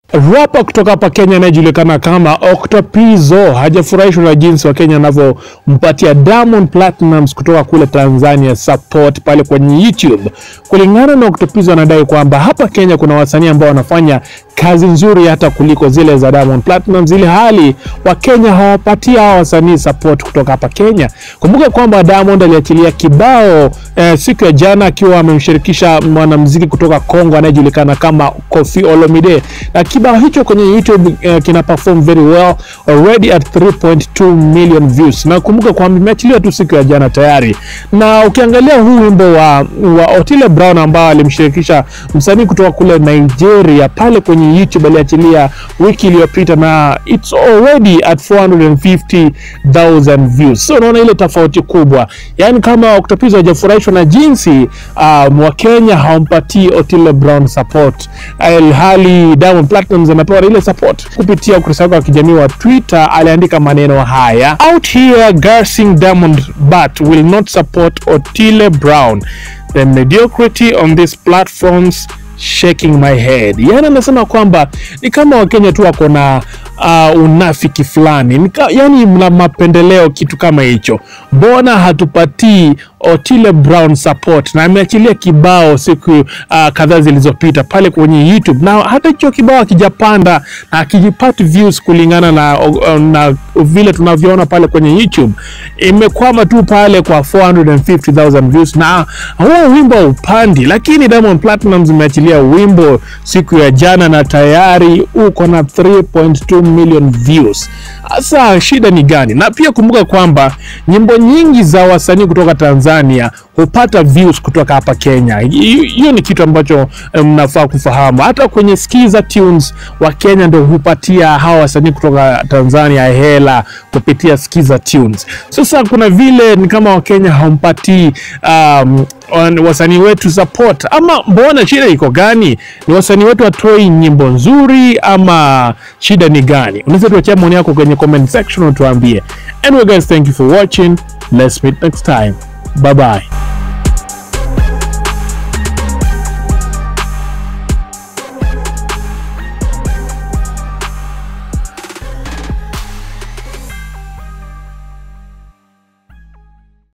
Rapa kutoka hapa Kenya anayejulikana kama Octopizzo hajafurahishwa na jinsi wa Kenya anavyompatia Diamond Platnumz kutoka kule Tanzania support pale kwenye YouTube. Kulingana na Octopizzo, anadai kwamba hapa Kenya kuna wasanii ambao wanafanya kazi nzuri hata kuliko zile za Diamond Platnumz, ili hali wa Kenya hawapatia hawa wasanii support kutoka hapa Kenya. Kumbuka kwamba Diamond aliachilia kibao eh, siku ya jana akiwa amemshirikisha mwanamuziki kutoka Kongo anayejulikana kama Koffi Olomide na kibao hicho kwenye YouTube uh, kina perform very well already at 3.2 million views, na kumbuka kwamba imeachiliwa tu siku ya jana tayari. Na ukiangalia huu wimbo wa, wa Otile Brown ambao alimshirikisha msanii kutoka kule Nigeria pale kwenye YouTube aliachilia wiki iliyopita, na it's already at 450,000 views. So unaona ile tofauti kubwa, yani kama Octopizzo hajafurahishwa na jinsi um, Wakenya hawampatii Otile Brown support, hali Diamond Platnumz amepewa ile support. Kupitia ukurasa wake wa kijamii wa Twitter aliandika maneno haya: out here gassing Diamond but will not support Otile Brown the mediocrity on these platforms shaking my head. Yani anasema kwamba ni kama Wakenya tu wako na uh, unafiki fulani, yani mna mapendeleo, kitu kama hicho. Mbona hatupatii Otile Brown support? Na ameachilia kibao siku uh, kadhaa zilizopita pale kwenye YouTube, na hata hicho kibao akijapanda na akijipati views kulingana na, uh, na vile tunavyoona pale kwenye YouTube, imekwama tu pale kwa 450,000 views, na huo wimbo upandi. Lakini Diamond Platnumz imeachilia wimbo siku ya jana na tayari uko na 3.2 million views. Sasa shida ni gani? Na pia kumbuka kwamba nyimbo nyingi za wasanii kutoka Tanzania hupata views kutoka hapa Kenya. Hiyo ni kitu ambacho mnafaa um, kufahamu. Hata kwenye Skiza Tunes wa Kenya ndio hupatia hawa wasanii kutoka Tanzania hela kupitia Skiza Tunes. Sasa kuna vile ni kama Wakenya hawampatii um, wasanii wetu support, ama mbona shida iko gani? Ni wasanii wetu watoi nyimbo nzuri ama shida ni gani? Unaweza tuachia maoni yako kwenye comment section utuambie. Anyway guys, thank you for watching. Let's meet next time. Bye bye.